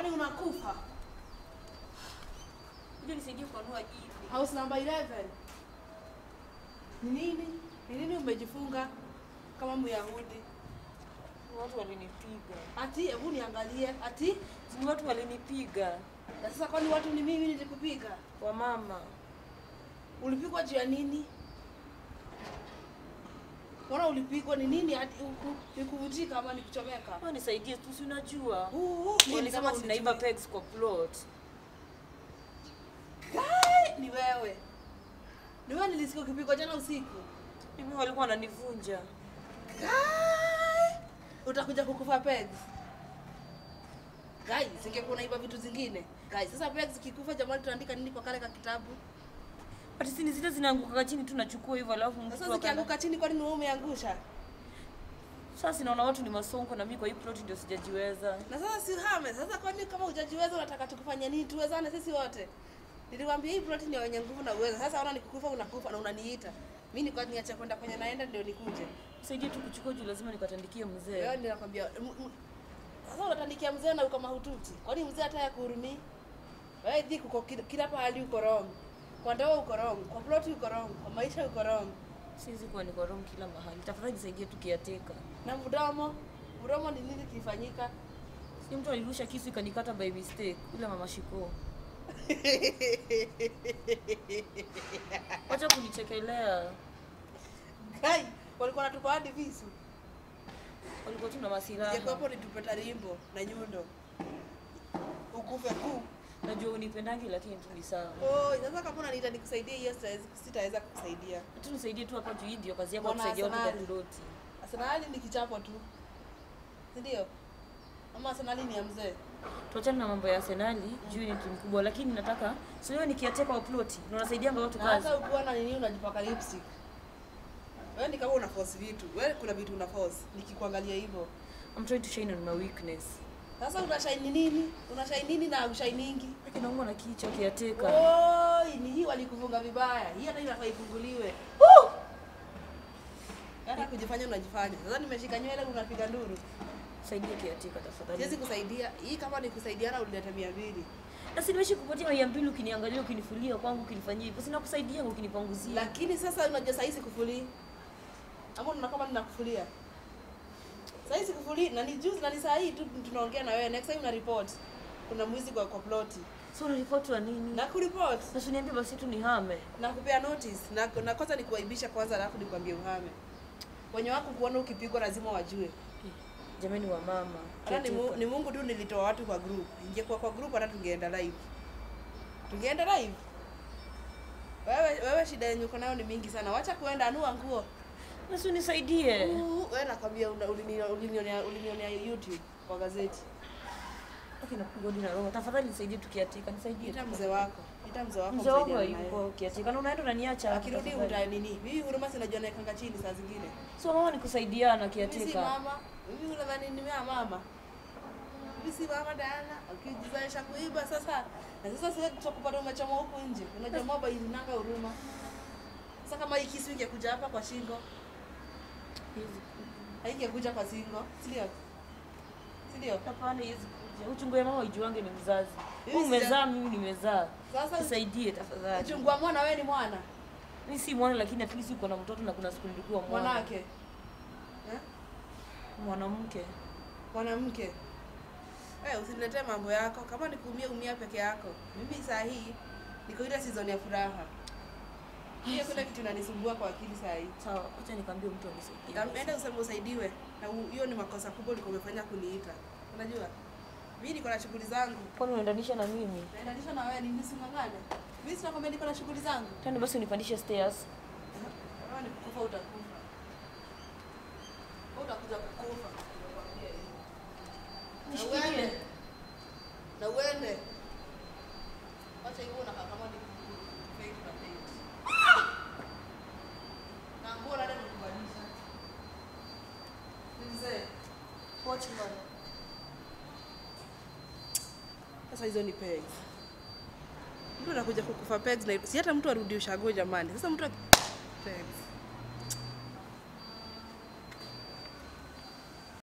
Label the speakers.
Speaker 1: Kwani unakufa?
Speaker 2: Kuja nisaidie kuanua jipi.
Speaker 1: House number 11. Ni nini? Ni nini umejifunga kama Myahudi?
Speaker 2: Watu walinipiga.
Speaker 1: Ati hebu niangalie. Ati
Speaker 2: Ni watu walinipiga.
Speaker 1: na sasa kwani watu ni mimi nilikupiga?
Speaker 2: Wamama.
Speaker 1: Ulipigwa juu ya nini? Mbona ulipigwa ni nini? Ati uku- ni kuvunjika ama ni kuchomeka?
Speaker 2: Wewe nisaidie tu, si unajua.
Speaker 1: Uh, nini
Speaker 2: Walisema
Speaker 1: kama
Speaker 2: tunaiba
Speaker 1: sijui?
Speaker 2: pegs kwa plot.
Speaker 1: Kai, ni wewe. Ni wewe nilisikia ukipigwa jana usiku.
Speaker 2: Mimi walikuwa wananivunja.
Speaker 1: Kai, utakuja kukufa pegs. Kai, singekuwa unaiba vitu zingine. Kai, sasa pegs kikufa jamani tunaandika nini kwa kale ka kitabu?
Speaker 2: Ati sini zile zinaanguka chini tu nachukua hivyo alafu mtu
Speaker 1: Sasa
Speaker 2: akana-
Speaker 1: zikianguka chini kwani ni wewe umeangusha?
Speaker 2: Sasa naona watu ni masonko na mimi kwa hii plot ndio sijajiweza.
Speaker 1: Na sasa si hame. Sasa kwani kama hujajiweza unataka tukufanye nini? Tuwezane sisi wote. Nilikwambia hii plot ni ya wenye nguvu na uwezo. Sasa ona nikikufa unakufa na unaniita. Mimi nilikuwa niache kwenda kwenye naenda ndio nikuje.
Speaker 2: Nisaidie tu kuchukua juu lazima nikatandikie
Speaker 1: Wewe
Speaker 2: mzee.
Speaker 1: ndio nakwambia m- m- sasa unatandikia mzee na uko mahututi. Kwani mzee hata ya kuhurumii? Wewe dhiki uko kila, kila pahali uko wrong. Kwa ndoa uko wrong, kwa plot uko wrong, kwa maisha uko wrong.
Speaker 2: Siwezi kuwa niko wrong kila mahali. Tafadhali nisaidie tu kiateka.
Speaker 1: Na mdomo, mdomo ni nini kilifanyika?
Speaker 2: Si mtu alirusha kisu ikanikata by mistake. Yule mama Shiko. Wacha kunichekelea.
Speaker 1: Kai, walikuwa wanatupa hadi visu.
Speaker 2: Walikuwa tu na masilaha.
Speaker 1: Ingekuwepo nitupe tarimbo na nyundo. Ukufe kuu.
Speaker 2: Najua unipendangi lakini tu ni sawa.
Speaker 1: Oh, sasa kama unaniita nikusaidie hiyo sitaweza sitaweza kukusaidia.
Speaker 2: Tu nisaidie tu hapa juu hii ndio kazi yako ya
Speaker 1: Mbona
Speaker 2: kusaidia watu kwa
Speaker 1: Arsenali?
Speaker 2: ploti.
Speaker 1: Arsenali ni kichapo tu. Si ndio? Ama Arsenali ni ya mzee.
Speaker 2: Tuachane na mambo ya Arsenali, juu ni timu kubwa lakini nataka si wewe nikiateka wa ploti na unasaidianga watu
Speaker 1: Na
Speaker 2: kazi.
Speaker 1: hata ukiwa na nini unajipaka lipstick. Wewe ni kama una force vitu. Wewe kuna vitu una force. Nikikuangalia hivyo.
Speaker 2: I'm trying to shine on my weakness.
Speaker 1: Sasa una shine nini? Una shine nini na ushiningi?
Speaker 2: Lakini naumwa na kichwa kiateka.
Speaker 1: Oi, ni hii walikufunga vibaya. Hii hata inafaa ifunguliwe. Hata kujifanya unajifanya. Sasa nimeshika nywele unapiga nduru.
Speaker 2: Saidia kiateka tafadhali.
Speaker 1: Siwezi kusaidia. Hii kama ni kusaidiana ulileta mia mbili.
Speaker 2: Na si nimeishi kupatia mia mbili ukiniangalia ukinifulia kwangu ukinifanyia hivyo. Sina kusaidia ukinipanguzia.
Speaker 1: Lakini sasa unajua saa hii sikufulii. Ama unaona kama ninakufulia. Saa hii sikufulii na ni juzi na ni saa hii tu tunaongea na wewe. Next time una report. Kuna mwizi kwa kwa ploti.
Speaker 2: So unaripoti wa nini?
Speaker 1: Na kuripot.
Speaker 2: Na usiniambie basi tu nihame.
Speaker 1: Na kupea notice. Na, na kwanza ni kuaibisha kwanza alafu nikwambie uhame. Wenye wako kuona ukipigwa lazima wajue.
Speaker 2: Jamani wa mama.
Speaker 1: Hata ni, mu, ni Mungu tu nilitoa watu kwa group. Ingekuwa kwa group hata tungeenda live. Tungeenda live. Wewe wewe shida yenye uko nayo ni mingi sana. Wacha kuenda anua nguo.
Speaker 2: Na si unisaidie.
Speaker 1: Uh, Wewe nakwambia una- ulini- ulinionea ulinionea YouTube kwa gazeti.
Speaker 2: Okay, napigwa hadi na roho. Tafadhali nisaidie tu kiateka, nisaidie.
Speaker 1: Ita
Speaker 2: tu.
Speaker 1: mzee wako. Ita mzee wako.
Speaker 2: Mzee wangu
Speaker 1: msaidiane naye.
Speaker 2: hayuko kiateka. Na unaenda unaniacha. hapo
Speaker 1: Akirudi
Speaker 2: tafadhali.
Speaker 1: uta nini? Mimi huruma sinajua naekanga chini saa zingine.
Speaker 2: So mama ni kusaidiana
Speaker 1: Mimi si
Speaker 2: kiateka.
Speaker 1: mama. Mimi unadhani ni mea mama. Mimi si mama Diana. Ukijizaisha kuiba sasa. Na sasa sasa tutakupata umechoma huku nje. Unajua moba inanga huruma. Sasa kama hii kisu ingekuja hapa kwa shingo, haingekuja kwa shingo, si ndio? Si ndio?
Speaker 2: Hapana, hizi kuja. Uchungu ya mama ijuange ni mzazi.
Speaker 1: Mimi
Speaker 2: Wewe umezaa, mimi nimezaa.
Speaker 1: Sasa
Speaker 2: Nisaidie tafadhali.
Speaker 1: uchungu wa mwana wewe ni mwana.
Speaker 2: Mimi si mwana lakini at least uko na mtoto na kuna siku nilikuwa mwana.
Speaker 1: Mwanake. Eh?
Speaker 2: Mwanamke.
Speaker 1: Mwanamke. Eh, usiniletee mambo yako. Kama ni kuumia umia peke yako. Mimi saa hii niko ile season ya furaha. Hiyo kuna kitu inanisumbua kwa akili saa hii.
Speaker 2: Sawa, acha nikwambie mtu anisaidie.
Speaker 1: Enda useme usaidiwe. Na u- hiyo ni makosa kubwa ulikuwa umefanya kuniita. Unajua? Mimi niko na shughuli zangu.
Speaker 2: Kwani unaendanisha na mimi?
Speaker 1: Naendanisha na wewe nini singangane? Mimi sina kwambia niko na shughuli zangu.
Speaker 2: Tani basi unipandishe stairs.
Speaker 1: Kama ni kukufa utakufa. Wewe utakuja kukufa. Nakwambia hivi. Na
Speaker 2: Nishikilie.
Speaker 1: uende. Na uende. Wacha hivyo unakaa kama ni fake na fake. Na nguo nani amekubadilisha? Ni mzee. Watchman. Sasa hizo ni pegs. Mtu anakuja kukufa pegs na si hata mtu arudi ushago jamani. Sasa mtu aki- pegs.